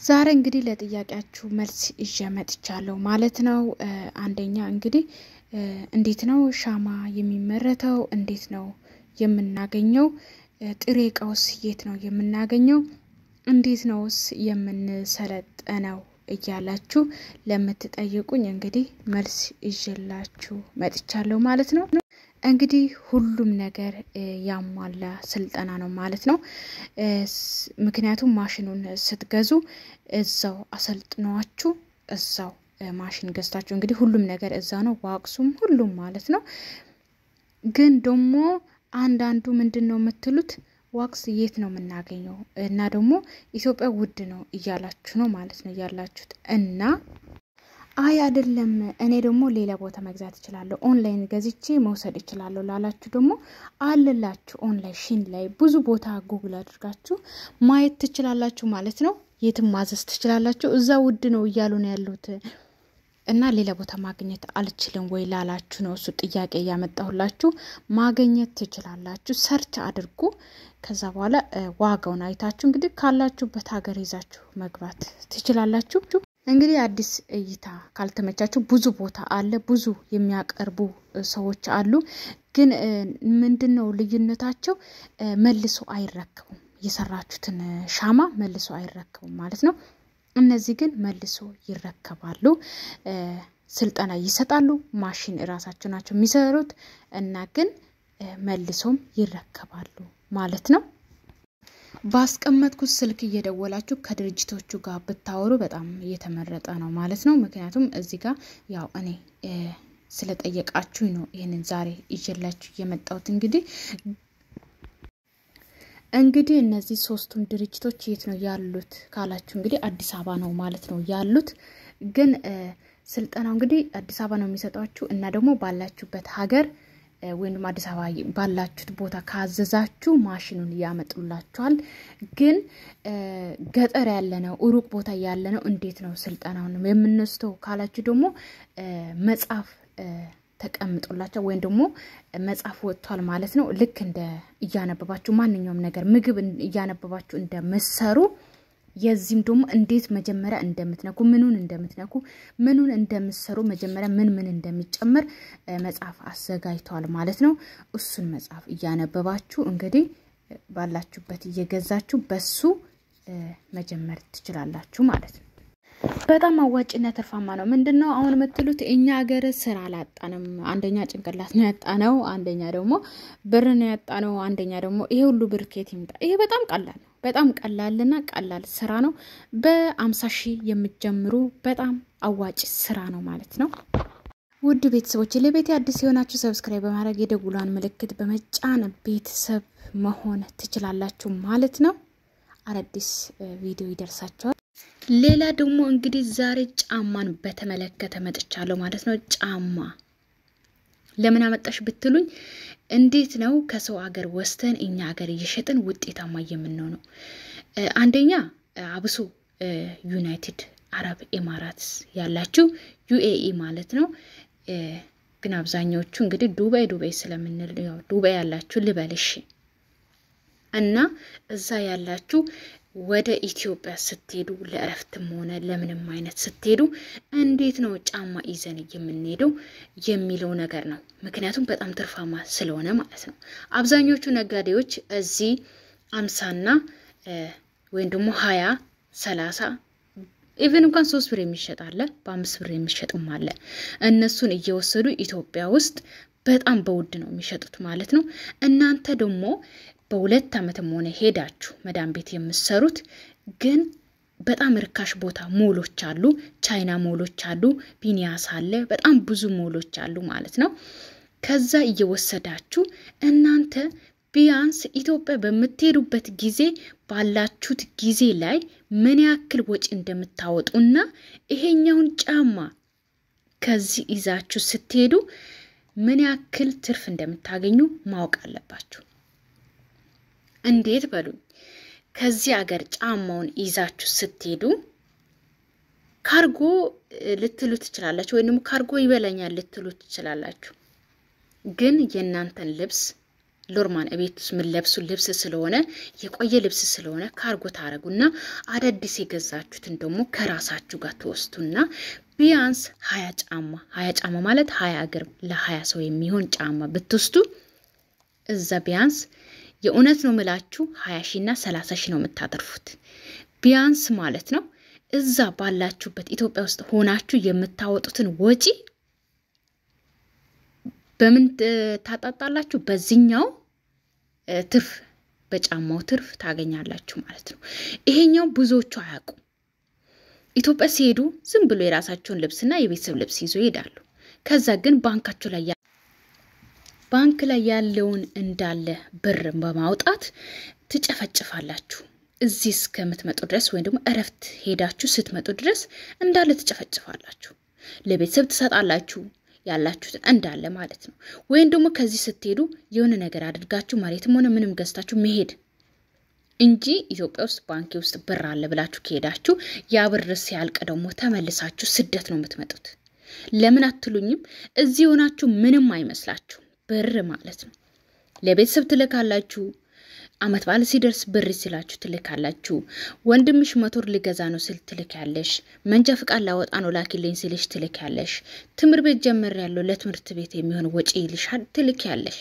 ዛሬ እንግዲህ ለጥያቄያችሁ መልስ ይዤ መጥቻለሁ ማለት ነው። አንደኛ እንግዲህ እንዴት ነው ሻማ የሚመረተው? እንዴት ነው የምናገኘው? ጥሬ እቃውስ የት ነው የምናገኘው? እንዴት ነውስ የምንሰለጠነው? እያላችሁ ለምትጠይቁኝ እንግዲህ መልስ ይዤላችሁ መጥቻለሁ ማለት ነው። እንግዲህ ሁሉም ነገር ያሟላ ስልጠና ነው ማለት ነው። ምክንያቱም ማሽኑን ስትገዙ እዛው አሰልጥነዋችሁ እዛው ማሽን ገዝታችሁ እንግዲህ ሁሉም ነገር እዛ ነው፣ ዋቅሱም ሁሉም ማለት ነው። ግን ደግሞ አንዳንዱ ምንድን ነው የምትሉት ዋክስ የት ነው የምናገኘው? እና ደግሞ ኢትዮጵያ ውድ ነው እያላችሁ ነው ማለት ነው ያላችሁት እና አይ አይደለም፣ እኔ ደግሞ ሌላ ቦታ መግዛት እችላለሁ፣ ኦንላይን ገዝቼ መውሰድ እችላለሁ ላላችሁ ደግሞ አለላችሁ። ኦንላይን ሺን ላይ ብዙ ቦታ ጉግል አድርጋችሁ ማየት ትችላላችሁ ማለት ነው። የትም ማዘዝ ትችላላችሁ። እዛ ውድ ነው እያሉ ነው ያሉት እና ሌላ ቦታ ማግኘት አልችልም ወይ ላላችሁ ነው እሱ ጥያቄ እያመጣሁላችሁ። ማግኘት ትችላላችሁ። ሰርች አድርጉ። ከዛ በኋላ ዋጋውን አይታችሁ እንግዲህ ካላችሁበት ሀገር ይዛችሁ መግባት ትችላላችሁ። እንግዲህ አዲስ እይታ ካልተመቻችሁ ብዙ ቦታ አለ፣ ብዙ የሚያቀርቡ ሰዎች አሉ። ግን ምንድን ነው ልዩነታቸው? መልሶ አይረከቡም። የሰራችሁትን ሻማ መልሶ አይረከቡም ማለት ነው። እነዚህ ግን መልሶ ይረከባሉ። ስልጠና ይሰጣሉ። ማሽን እራሳቸው ናቸው የሚሰሩት እና ግን መልሶም ይረከባሉ ማለት ነው። ባስቀመጥኩት ስልክ እየደወላችሁ ከድርጅቶቹ ጋር ብታወሩ በጣም እየተመረጠ ነው ማለት ነው። ምክንያቱም እዚህ ጋር ያው እኔ ስለጠየቃችሁኝ ነው ይህንን ዛሬ ይዤላችሁ የመጣሁት። እንግዲህ እንግዲህ እነዚህ ሶስቱም ድርጅቶች የት ነው ያሉት ካላችሁ እንግዲህ አዲስ አበባ ነው ማለት ነው ያሉት። ግን ስልጠናው እንግዲህ አዲስ አበባ ነው የሚሰጧችሁ እና ደግሞ ባላችሁበት ሀገር ወይም ደግሞ አዲስ አበባ ባላችሁት ቦታ ካዘዛችሁ ማሽኑን ያመጡላችኋል። ግን ገጠር ያለ ነው ሩቅ ቦታ ያለ ነው እንዴት ነው ስልጠናውን የምንወስደው ካላችሁ ደግሞ መጽሐፍ ተቀምጦላቸው ወይም ደግሞ መጽሐፍ ወጥቷል ማለት ነው። ልክ እንደ እያነበባችሁ ማንኛውም ነገር ምግብ እያነበባችሁ እንደምሰሩ የዚህም ደግሞ እንዴት መጀመሪያ እንደምትነኩ ምኑን እንደምትነኩ ምኑን እንደምትሰሩ መጀመሪያ ምን ምን እንደሚጨመር መጽሐፍ አዘጋጅተዋል ማለት ነው። እሱን መጽሐፍ እያነበባችሁ እንግዲህ ባላችሁበት እየገዛችሁ በሱ መጀመር ትችላላችሁ ማለት ነው። በጣም አዋጭና ትርፋማ ነው። ምንድን ነው አሁን የምትሉት? እኛ ሀገር ስራ አላጣንም። አንደኛ ጭንቅላት ነው ያጣነው፣ አንደኛ ደግሞ ብር ነው ያጣነው፣ አንደኛ ደግሞ ይሄ ሁሉ ብር ከየት ይምጣ? ይሄ በጣም ቀላል ነው። በጣም ቀላልና ቀላል ስራ ነው። በአምሳ ሺህ የምትጀምሩ በጣም አዋጭ ስራ ነው ማለት ነው። ውድ ቤተሰቦች ለቤት አዲስ የሆናችሁ ሰብስክራይብ በማድረግ የደውሏን ምልክት በመጫን ቤተሰብ መሆን ትችላላችሁ ማለት ነው። አዳዲስ ቪዲዮ ይደርሳቸዋል። ሌላ ደግሞ እንግዲህ ዛሬ ጫማን በተመለከተ መጥቻለሁ ማለት ነው። ጫማ ለምን አመጣሽ ብትሉኝ እንዴት ነው ከሰው ሀገር ወስተን እኛ ሀገር እየሸጥን ውጤታማ የምንሆነው? አንደኛ አብሶ ዩናይትድ አረብ ኤማራትስ ያላችሁ ዩኤኢ ማለት ነው። ግን አብዛኛዎቹ እንግዲህ ዱባይ ዱባይ ስለምንል ያው ዱባይ ያላችሁ ልበልሽ እና እዛ ያላችሁ ወደ ኢትዮጵያ ስትሄዱ ለእረፍትም ሆነ ለምንም አይነት ስትሄዱ እንዴት ነው ጫማ ይዘን የምንሄደው የሚለው ነገር ነው። ምክንያቱም በጣም ትርፋማ ስለሆነ ማለት ነው። አብዛኞቹ ነጋዴዎች እዚህ አምሳና ወይም ደግሞ ሀያ ሰላሳ ኢቨን እንኳን ሶስት ብር የሚሸጥ አለ፣ በአምስት ብር የሚሸጥም አለ። እነሱን እየወሰዱ ኢትዮጵያ ውስጥ በጣም በውድ ነው የሚሸጡት ማለት ነው። እናንተ ደግሞ በሁለት ዓመትም ሆነ ሄዳችሁ መዳም ቤት የምሰሩት ግን በጣም ርካሽ ቦታ ሞሎች አሉ፣ ቻይና ሞሎች አሉ፣ ቢኒያስ አለ፣ በጣም ብዙ ሞሎች አሉ ማለት ነው። ከዛ እየወሰዳችሁ እናንተ ቢያንስ ኢትዮጵያ በምትሄዱበት ጊዜ ባላችሁት ጊዜ ላይ ምን ያክል ወጪ እንደምታወጡና ይሄኛውን ጫማ ከዚህ ይዛችሁ ስትሄዱ ምን ያክል ትርፍ እንደምታገኙ ማወቅ አለባችሁ። እንዴት በሉኝ። ከዚህ ሀገር ጫማውን ይዛችሁ ስትሄዱ ካርጎ ልትሉ ትችላላችሁ፣ ወይም ደግሞ ካርጎ ይበላኛል ልትሉ ትችላላችሁ። ግን የእናንተን ልብስ ሎርማን እቤት ውስጥ የምንለብሱ ልብስ ስለሆነ የቆየ ልብስ ስለሆነ ካርጎ ታረጉና አዳዲስ የገዛችሁትን ደግሞ ከራሳችሁ ጋር ትወስዱና ቢያንስ ሀያ ጫማ ሀያ ጫማ ማለት ሀያ እግር ለሀያ ሰው የሚሆን ጫማ ብትወስዱ እዛ ቢያንስ የእውነት ነው ምላችሁ ሀያ ሺና ሰላሳ ሺ ነው የምታተርፉት ቢያንስ ማለት ነው። እዛ ባላችሁበት ኢትዮጵያ ውስጥ ሆናችሁ የምታወጡትን ወጪ በምን ታጣጣላችሁ? በዚህኛው ትርፍ በጫማው ትርፍ ታገኛላችሁ ማለት ነው። ይሄኛው ብዙዎቹ አያውቁም። ኢትዮጵያ ሲሄዱ ዝም ብሎ የራሳቸውን ልብስና የቤተሰብ ልብስ ይዞ ይሄዳሉ። ከዛ ግን ባንካቸው ላይ ባንክ ላይ ያለውን እንዳለ ብር በማውጣት ትጨፈጭፋላችሁ። እዚህ እስከምትመጡ ድረስ ወይም ደግሞ እረፍት ሄዳችሁ ስትመጡ ድረስ እንዳለ ትጨፈጭፋላችሁ። ለቤተሰብ ትሰጣላችሁ ያላችሁትን እንዳለ ማለት ነው። ወይም ደግሞ ከዚህ ስትሄዱ የሆነ ነገር አድርጋችሁ መሬትም ሆነ ምንም ገዝታችሁ መሄድ እንጂ ኢትዮጵያ ውስጥ ባንኪ ውስጥ ብር አለ ብላችሁ ከሄዳችሁ ያ ብር ሲያልቅ ደግሞ ተመልሳችሁ ስደት ነው የምትመጡት። ለምን አትሉኝም? እዚህ ሆናችሁ ምንም አይመስላችሁ ብር ማለት ነው። ለቤተሰብ ትልካላችሁ። አመት በዓል ሲደርስ ብር ሲላችሁ ትልካላችሁ። ወንድምሽ ሞቶር ሊገዛ ነው ስል ትልኪያለሽ። መንጃ ፍቃድ ላወጣ ነው ላኪልኝ ሲልሽ ትልኪያለሽ። ትምህርት ቤት ጀምሬያለሁ ለትምህርት ቤት የሚሆን ወጪ ይልሻል ትልኪያለሽ።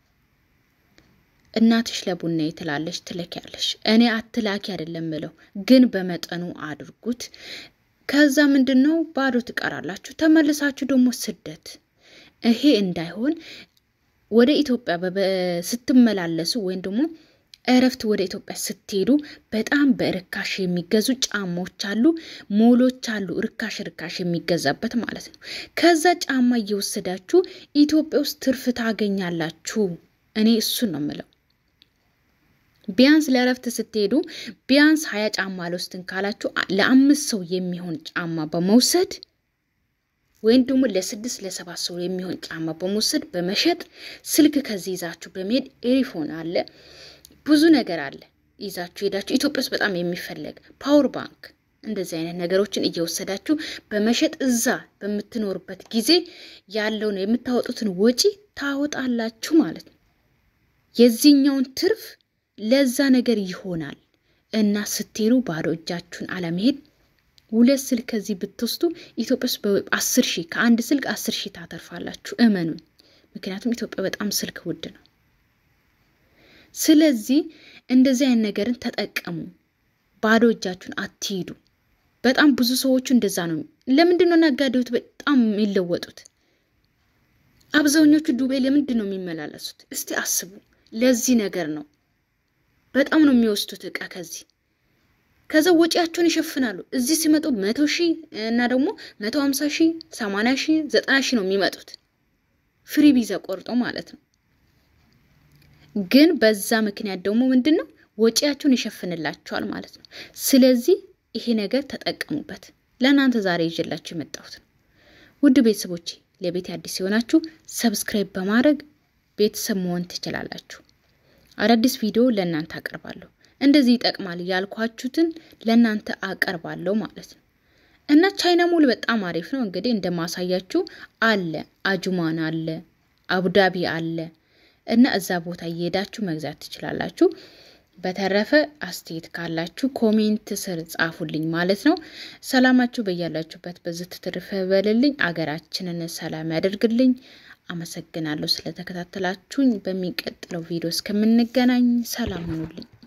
እናትሽ ለቡና ትላለሽ ትልኪያለሽ። እኔ አትላኪ አይደለም ምለው፣ ግን በመጠኑ አድርጉት። ከዛ ምንድን ነው ባዶ ትቀራላችሁ። ተመልሳችሁ ደግሞ ስደት። ይሄ እንዳይሆን ወደ ኢትዮጵያ ስትመላለሱ ወይም ደግሞ እረፍት ወደ ኢትዮጵያ ስትሄዱ በጣም በርካሽ የሚገዙ ጫማዎች አሉ፣ ሞሎች አሉ፣ ርካሽ ርካሽ የሚገዛበት ማለት ነው። ከዛ ጫማ እየወሰዳችሁ ኢትዮጵያ ውስጥ ትርፍ ታገኛላችሁ። እኔ እሱን ነው የምለው። ቢያንስ ለእረፍት ስትሄዱ ቢያንስ ሀያ ጫማ አልወስድን ካላችሁ ለአምስት ሰው የሚሆን ጫማ በመውሰድ ወይም ደግሞ ለስድስት ለሰባት ሰው የሚሆን ጫማ በመውሰድ በመሸጥ ስልክ ከዚህ ይዛችሁ በመሄድ ኤሪፎን አለ ብዙ ነገር አለ ይዛችሁ ሄዳችሁ ኢትዮጵያ ውስጥ በጣም የሚፈለግ ፓወር ባንክ እንደዚህ አይነት ነገሮችን እየወሰዳችሁ በመሸጥ እዛ በምትኖርበት ጊዜ ያለውን የምታወጡትን ወጪ ታወጣላችሁ ማለት ነው። የዚህኛውን ትርፍ ለዛ ነገር ይሆናል እና ስትሄዱ ባዶ እጃችሁን አለመሄድ። ሁለት ስልክ ከዚህ ብትወስዱ ኢትዮጵያ ውስጥ በአስር ሺህ ከአንድ ስልክ አስር ሺህ ታተርፋላችሁ። እመኑኝ። ምክንያቱም ኢትዮጵያ በጣም ስልክ ውድ ነው። ስለዚህ እንደዚህ አይነት ነገርን ተጠቀሙ። ባዶ እጃችሁን አትሂዱ። በጣም ብዙ ሰዎቹ እንደዛ ነው። ለምንድን ነው ነጋዴዎች በጣም የሚለወጡት? አብዛኞቹ ዱቤ ለምንድን ነው የሚመላለሱት? እስቲ አስቡ። ለዚህ ነገር ነው። በጣም ነው የሚወስዱት እቃ ከዚህ ከዛ ወጪያቸውን ይሸፍናሉ። እዚህ ሲመጡ መቶ ሺህ እና ደግሞ መቶ ሀምሳ ሺህ ሰማንያ ሺህ ዘጠና ሺህ ነው የሚመጡት ፍሪ ቪዛ ቆርጦ ማለት ነው። ግን በዛ ምክንያት ደግሞ ምንድን ነው ወጪያቸውን ይሸፍንላቸዋል ማለት ነው። ስለዚህ ይሄ ነገር ተጠቀሙበት። ለእናንተ ዛሬ ይዤላችሁ የመጣሁት ነው። ውድ ቤተሰቦቼ ለቤት አዲስ የሆናችሁ ሰብስክራይብ በማድረግ ቤተሰብ መሆን ትችላላችሁ። አዳዲስ ቪዲዮ ለእናንተ አቀርባለሁ። እንደዚህ ይጠቅማል ያልኳችሁትን ለእናንተ አቀርባለሁ ማለት ነው። እና ቻይና ሞል በጣም አሪፍ ነው። እንግዲህ እንደማሳያችሁ አለ፣ አጁማን አለ፣ አቡዳቢ አለ እና እዛ ቦታ እየሄዳችሁ መግዛት ትችላላችሁ። በተረፈ አስተያየት ካላችሁ ኮሜንት ስር ጻፉልኝ ማለት ነው። ሰላማችሁ በያላችሁበት በዝት ትርፍ በልልኝ። አገራችንን ሰላም ያደርግልኝ። አመሰግናለሁ ስለተከታተላችሁኝ። በሚቀጥለው ቪዲዮ እስከምንገናኝ ሰላም ሁኑልኝ።